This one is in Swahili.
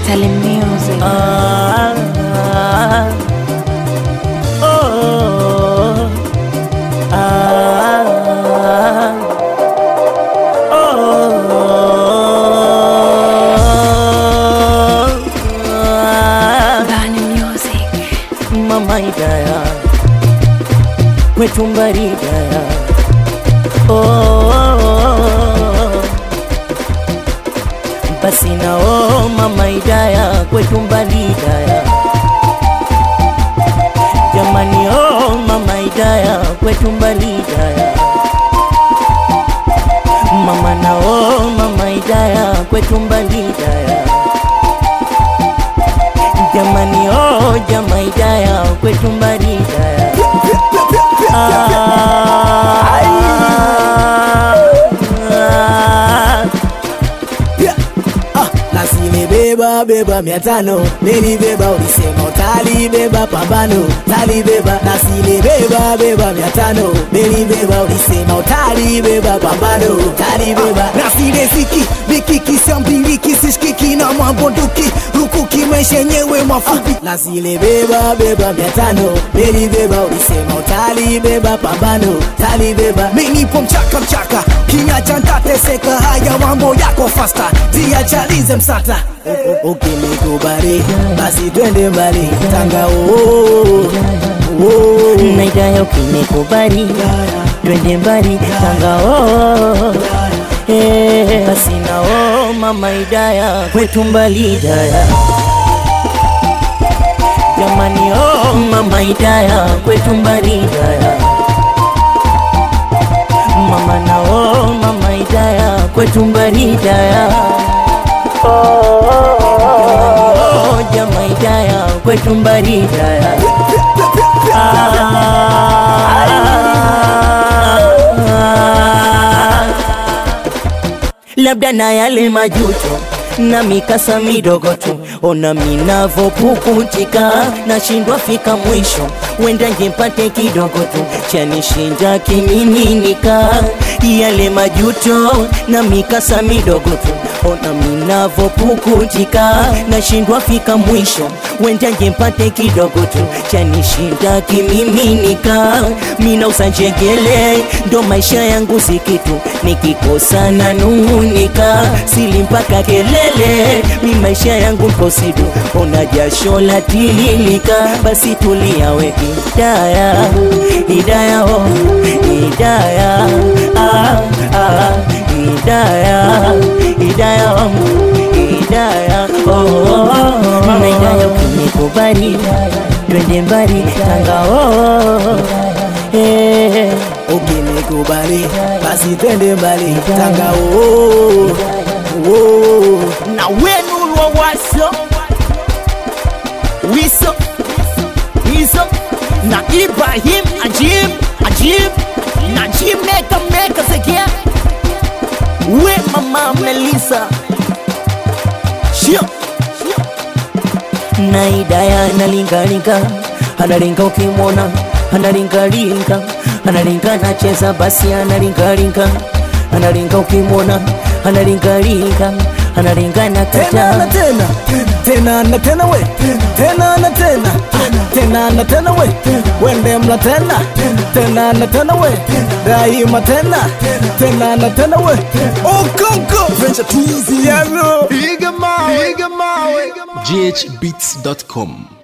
Tele Music. Ah, ah, oh, ah, oh, ah. Bani Music. Mama Hidaya kwetu mbari Hidaya oh, basi na oh, Mama Hidaya kwetu mbari Hidaya jamani oh, Mama Hidaya kwetu mbari Hidaya mama na oh, Mama Hidaya kwetu mbari Hidaya jamani oh, jama Hidaya kwetu mbari Hidaya Ah, Ah, nasilibeba beba mia tano nilibeba ulisema utalibeba pambano talibeba nasilibeba beba mia tano nilibeba ulisema utalibeba pambano talibeba nasileziki mikiki sambiliki sishikiki na mabonduki rukuki maisha yenyewe mafupi nasilibeba beba mia tano nilibeba ulisema utalibeba pambano talibeba minipo mchaka mchaka kinyacha ntateseka haya mambo yako fasta tiachalize msata ukinikubali basi twende mbali tanga oo na Hidaya ukinikubali twende mbali tanga oh, eh, basi na oh, mama Hidaya kwetu mbali Hidaya jamani oh, mama Hidaya kwetu mbali Hidaya mama na oh, mama Hidaya kwetu mbali Hidaya oh, jama Hidaya kwetu mbali Hidaya labda na yale majuto na mikasa midogo tu, ona minavopukutika, nashindwa fika mwisho, wenda ngempate kidogo tu, chanishinda kimiminika, yale majuto na mikasa midogo tu, ona minavopukutika, nashindwa fika mwisho, wenda ngempate kidogo tu, chanishinda kimiminika, mina usanjengele, ndo maisha yangu sikitu, nikikosa na nung'unika, sili mpaka kelele, mi maisha yangu nkosidu, ona jasho la tililika, basi tulia we Hidaya, Hidaya, oh, Hidaya, ah, ah, Hidaya, Hidaya, oh, Hidaya, oh, oh, oh, na Hidaya ukinikubali, twende mbali tanga, oh, eh, ukinikubali basi twende mbali tanga oo oo na wenu wa waso wiso wiso na Ibrahim Ajib Ajib na Jim Meka Meka Zekia we mama Melissa Shio na Hidaya analingalinga analinga ukimwona analingalinga analinga nacheza basi analingalinga analinga ukimwona analingalinga analinga na tena na kata tena tena na tena we tena na tena tena na tena we wende mla tena tena na tena we daima tena tena na tena we okonko venture twizy yaro ghbeats.com